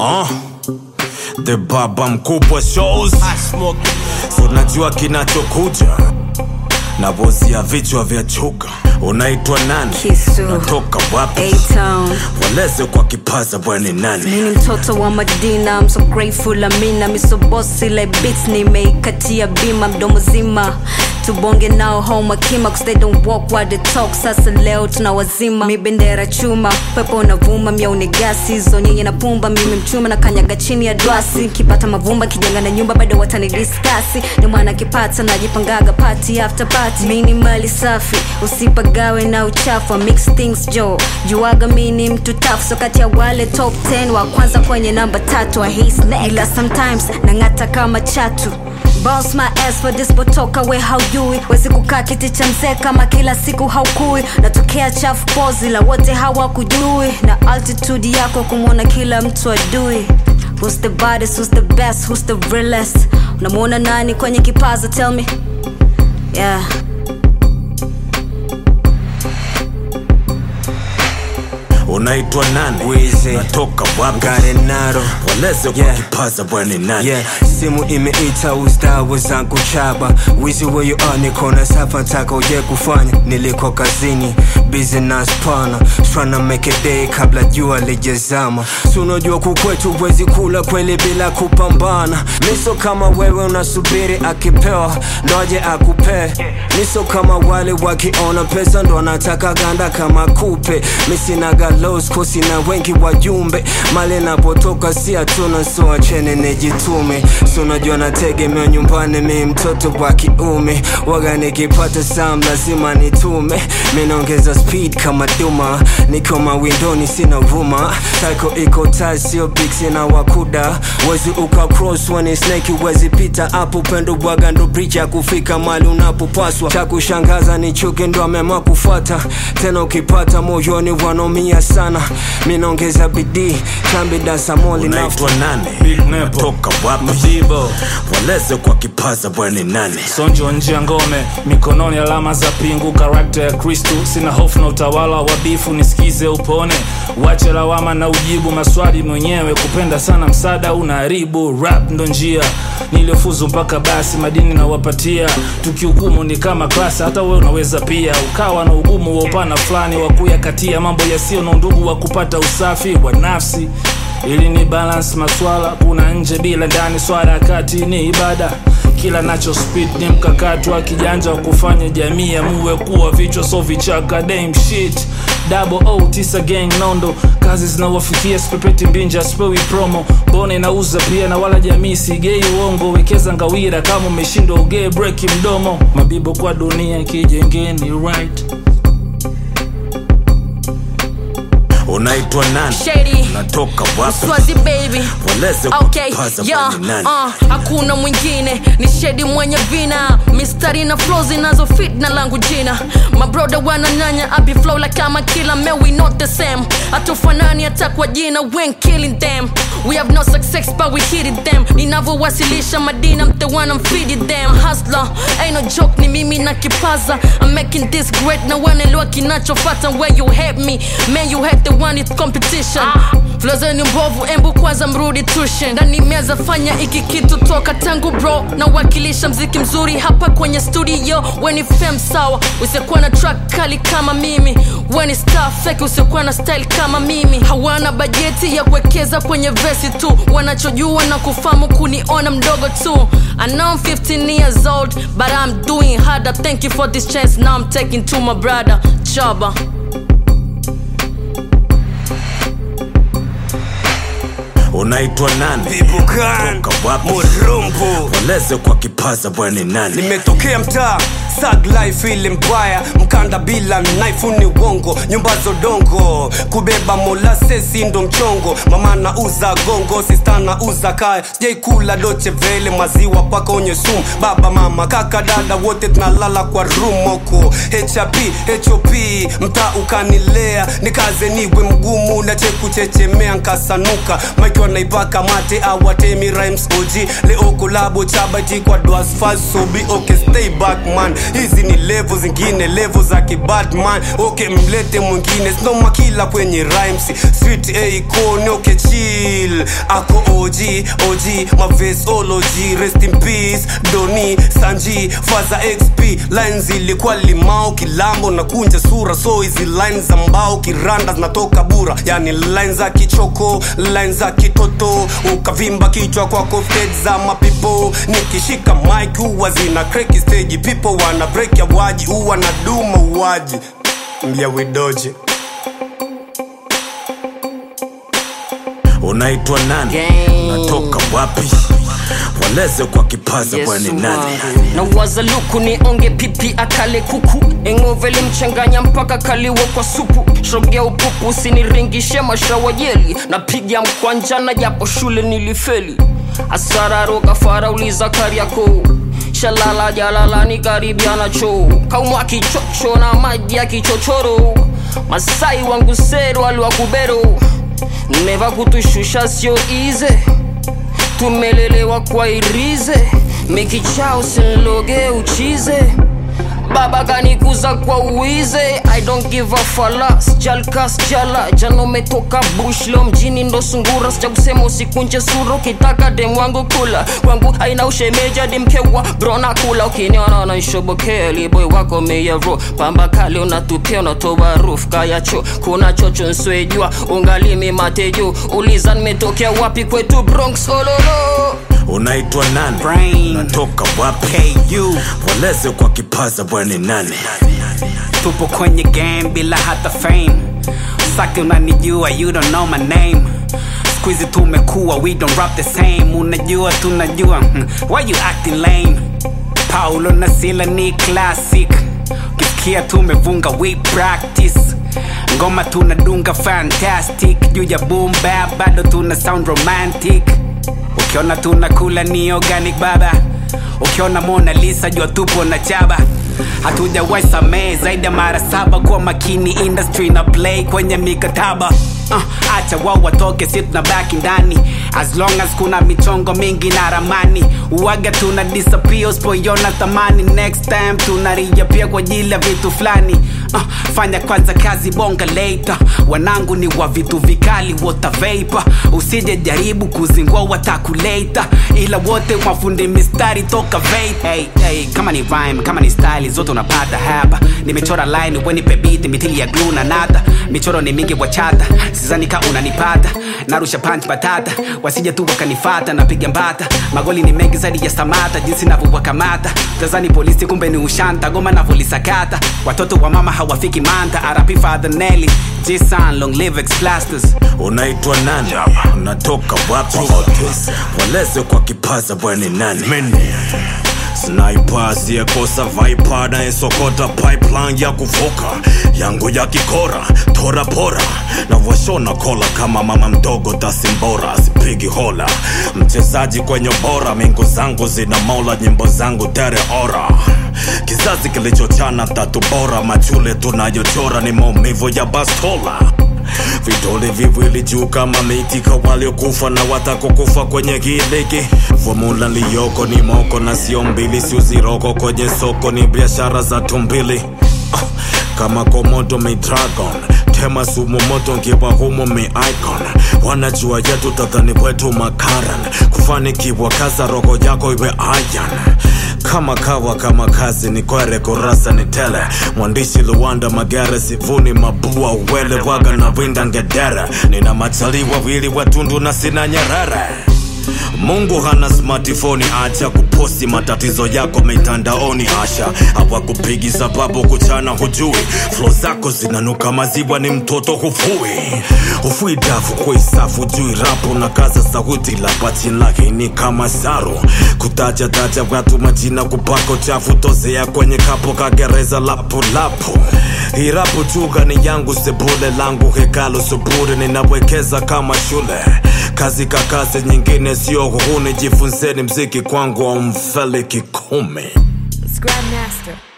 uh, the baba mkubwa shows so najua kinachokuja na bozi ya vichwa vya chuga unaitwa nani Kisu. natoka wapi A-Town. waleze kwa kipaza bwani nani Mimi ni mtoto wa Madina, I'm so grateful Amina, mi so bossy like beats nimeikatia bima mdomo zima tubonge nao home akima cause they don't walk while they talk sasa leo tuna wazima mi bendera chuma pepo unavuma mia unigasi zonyinyi na pumba mimi mchuma na kanyaga chini ya dwasi kipata mavumba kijenga na nyumba bado watani diskasi ni mwana kipata najipangaga party after party mi ni mali safi usipagawe na uchafu I mix things jo juaga mi ni mtu tafu so kati ya wale top 10 wa kwanza kwenye namba tatu I hate snake. ila sometimes nang'ata kama chatu Bounce my ass for this botoka we haujui wezi kukaa kiti cha mzee kama kila siku haukui natokea chafu pozi la wote hawakujui na altitude yako kumwona kila mtu adui Who's the baddest, who's the best, who's the realest unamwona nani kwenye kipaza tell me yeah unaitwa nani Wizi. natoka wapi Garenaro waleze kwa Yeah. kipaza bwani nani yeah simu imeita ustawi zangu chaba wizi weyo anikona sapa ntaka uje kufanya niliko kazini business pana tryna make a day kabla jua lijezama sunajua kukwetu wezi kula kweli bila kupambana miso kama wewe unasubiri akipewa ndoje akupee miso kama wale wakiona pesa ndo anataka ganda kama kupe misinaga los kosi na wengi wajumbe mali napotoka si hatuna so achene nijitume so unajua nategemea nyumbani mi mtoto wa kiume waga nikipata sam lazima nitume minaongeza speed kama duma niko mawindoni sina vuma tako iko taa sio big sina wakuda wezi uka cross when snake wezi pita hapo upendo bwaga ndo bridge ya kufika mali unapopaswa cha kushangaza ni chuki ndo ameamua kufuata tena ukipata moyoni wanomia sana minaongeza bidii chambi dasamoli unaitwa nani Big Nepo. natoka wapi Madibo waleze kwa kipaza bwani nani sonjo nje ya ngome mikononi alama za pingu karakta ya kristu sina hofu na utawala wa bifu nisikize upone wache lawama na ujibu maswali mwenyewe kupenda sana msaada unaharibu rap ndo njia niliofuzu mpaka basi madini nawapatia tukihukumu ni kama klasi hata wewe unaweza pia ukawa na ugumu wa upana fulani wa kuyakatia mambo yasiyo na undugu wa kupata usafi wa nafsi ili ni balance maswala kuna nje bila ndani swala ya kati ni ibada kila nacho speed ni mkakati wa kijanja wa kufanya jamii amuwe kuwa vichwa so vichaka dame shit double o tisa gang nondo kazi zinawafikia spepeti mbinja spewi promo bone nauza pia na wala jamii sigei uongo wekeza ngawira kama umeshindwa ugee breki mdomo mabibo kwa dunia kijengeni right unaitwa nani Shady. natoka wapi Swazi baby waleze kwa okay kipaza yeah, bwani nani uh, hakuna mwingine ni shedi mwenye vina mistari na flow zinazo fit na langu jina mabroda wananyanya abi flow like kama kila man we not the same hatufanani hata kwa jina when killing them we have no success but we hit it them ninavyowasilisha madina I'm the one I'm feeding them hustler ain't no joke ni mimi na kipaza I'm making this great na wanaelewa kinachofata where you hate me man you hate the one it's competition Flow zenu mbovu embu kwanza mrudi tushe ndani meza fanya iki kitu toka tangu bro na wakilisha mziki mzuri hapa kwenye studio weni fem sawa usikuwa na track kali kama mimi weni star fake usikuwa na style kama mimi hawana bajeti ya kuwekeza kwenye vesi tu wanachojua na kufamu kuniona mdogo tu I know I'm 15 years old but I'm doing harder thank you for this chance now I'm taking to my brother Chaba unaitwa nani Bibukan Toka wapi Murumbu waleze kwa kipaza bwani nani nimetokea mtaa sag life ile mbaya mkanda bila knife ni wongo nyumba zodongo kubeba molasesi ndo mchongo mama na uza gongo sista na uza kaya sijaikula doche vele maziwa paka onye sumu baba mama kaka dada wote tunalala kwa rumoko hp hop mtaa ukanilea nikaze niwe mgumu na chekuchechemea nkasanuka maikiwa naipaka mate awatemi rhymes og leo kolabo chabati kwa dwasfasobi okay stay back man hizi ni levo zingine levo za kibadman okay mlete mwingine snoma kila kwenye rhymes street icon okay chill ako og og mavesology rest in peace doni sanji faza xp lines ilikuwa limao kilambo na kunja sura so hizi lines za mbao kiranda zinatoka bura yani lines za kichoko lines za kitoto ukavimba kichwa kwa kofted za mapipo nikishika mike huwa zina kreki stage people wana break ya waji huwa na duma uwaji mbia widoje unaitwa nani Gang. natoka wapi waleze kwa kipaza bwani nani na waza luku ni onge pipi akale kuku engoveli mchanganya mpaka kaliwa kwa supu shogea upupu usiniringishe mashawajeli napiga mkwanjana japo shule nilifeli asararo kafara uliza kariako shalala jalalani karibiana choo kaumwa kichocho na maji ya kichochoro masai wangu sero aliwakubero neva kutushusha sio ize tumelelewa kwa irize mikichao sinloge uchize baba kanikuza kwa uize i don't give a falas jalkas jala jana umetoka bush leo mjini ndo sungura sija kusema usikunje sura ukitaka dem wangu kula kwangu aina ushemeja dimkewa brona kula ukiniona nanshobokea liboy wako meyero pamba kali unatupia unatoba roof kayacho kuna chocho nswejua ungalimi matejo uliza nimetokea wapi kwetu bronx ololo unaitwa nani Brain. natoka wapi ku waleze kwa kipaza bwani nani tupo kwenye game bila hata fame saki unanijua you don't know my name squizi tumekuwa we don't rap the same unajua tunajua hmm. why you acting lame paulo na sila ni classic ukisikia tumevunga we practice ngoma tunadunga fantastic juu ya boom bap bado tuna sound romantic ukiona tunakula ni organic baba ukiona mona lisa jua tupo na chaba hatujawahi samehe zaidi ya mara saba kuwa makini industry na play kwenye mikataba uh, acha wao watoke si tunabaki ndani as long as kuna michongo mingi na ramani uwaga tuna disappear usipoiona thamani next time tunaria pia kwa ajili ya vitu fulani uh, fanya kwanza kazi bonga later wanangu ni wa vitu vikali wotaveipa usije jaribu kuzingua watakuleta ila wote mafundi mistari toka vape hey, hey, kama ni rhyme kama ni style zote unapata hapa nimechora line wenipe beat mithili ya glue na nata michoro ni mingi wachata sizani ka unanipata narusha punch batata wasije tu wakanifata napiga mbata magoli ni mengi zaidi ya samata jinsi navyowakamata tazani polisi kumbe ni ushanta goma navolisakata watoto wa mama hawafiki manta arapi father nelly jisan long live explasters unaitwa nani unatoka wapi waleze kwa kipaza bwani nani sniper asiyekosa viper anayesokota pipeline ya kuvuka yangu ya kikora tora pora na washona kola kama mama mdogo tasimbora sipigi hola mchezaji kwenye bora mingu zangu zina mola nyimbo zangu tere ora kizazi kilichochana tatu bora machule tunayochora ni maumivu ya bastola vidole viwili juu kama miti kwa waliokufa na watakokufa kwenye kiliki fomula liyoko ni moko na sio mbili siuziroko kwenye soko ni biashara za tumbili Ah, kama komodo mi dragon tema sumu moto nkiwa humo mi icon wanajua yetu tadhani wetu makaran kufanikiwa kaza roho yako iwe ayan kama kawa kama kazi ni kwere kurasa ni tele mwandishi luwanda magere sivuni mabua uwele waga na winda ngedere nina machali wawili watundu na sina nyerere mungu hana smartphone acha kuposti matatizo yako mitandaoni asha hawakupigi sababu kuchana hujui flo zako zinanuka maziwa ni mtoto hufui hufui dafu kuisafu jui rapu na kaza sauti la pachin lakini kama saru kutaja taja watu majina kupako chafu tozea kwenye kapo kagereza lapulapu hirapu chuga ni yangu sebule langu hekalu suburi ninawekeza kama shule kazi kakazi nyingine sio huhuni jifunzeni mziki kwangu wa mfele kikumi Grandmaster.